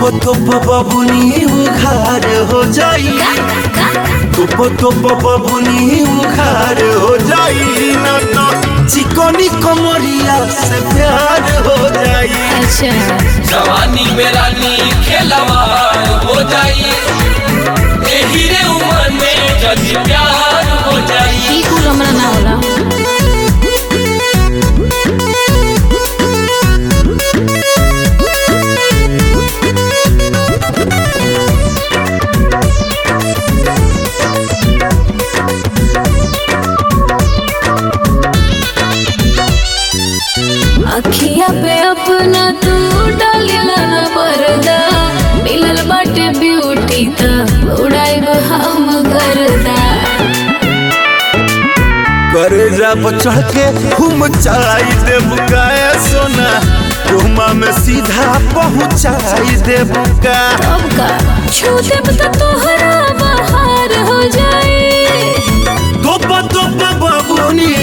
तोप तोप बबुनी उखार हो जाई तोप तोप बबुनी उखार हो जाई ना तो चिकनी कमरिया से प्यार हो जाई अच्छा जवानी में रानी खेलवार हो जाई एही रे उम्र में जदी प्यार हो जाई ई कुल हमरा ना होला अखिया पे अपना तू डालिला ना पर्दा मिलल बाटे ब्यूटी त उड़ाइब हम गर्दा करे जब चढ़ के घूम चाई देव गाय सोना घुमा में सीधा पहुंचाई देव का तब का छू देब त तोहरा बहार हो जाए तोप तोप बबुनी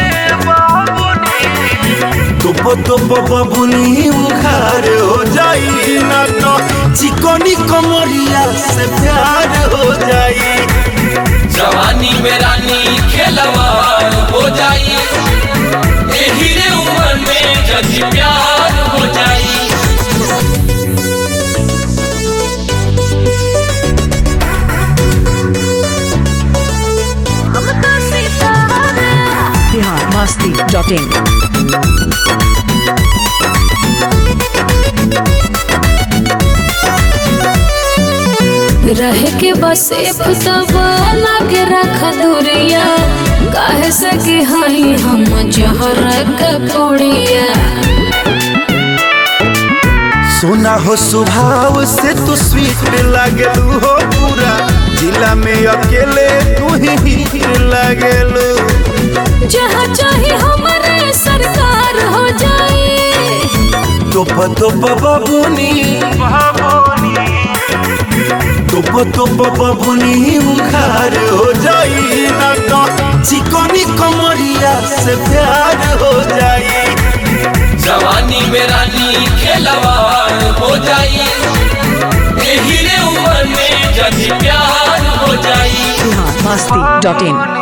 तोप तोप बबुनी उखार हो जाई ना तो चिकनी कमरिया से प्यार हो जाई जवानी में रानी खेलवार हो जाई एही रे उम्र में जदी प्यार हो जाई biharmasti.in रह के बस तब लागे रख दूरिया काहे से कि हई हम जहर के पुड़िया सोना हो स्वभाव से तू स्वीट लागलू हो पूरा जिला में अकेले तू ही हीर लागलू जहाँ चाहे हमारे सरकार हो जाए तोप तोप बबुनी तोप तोप बबुनी उखार हो जाई ना तो चिकनी कमरिया से प्यार हो जाई जवानी में रानी खेलवार हो जाई एही रे उम्र में जदी प्यार हो जाई biharmasti.in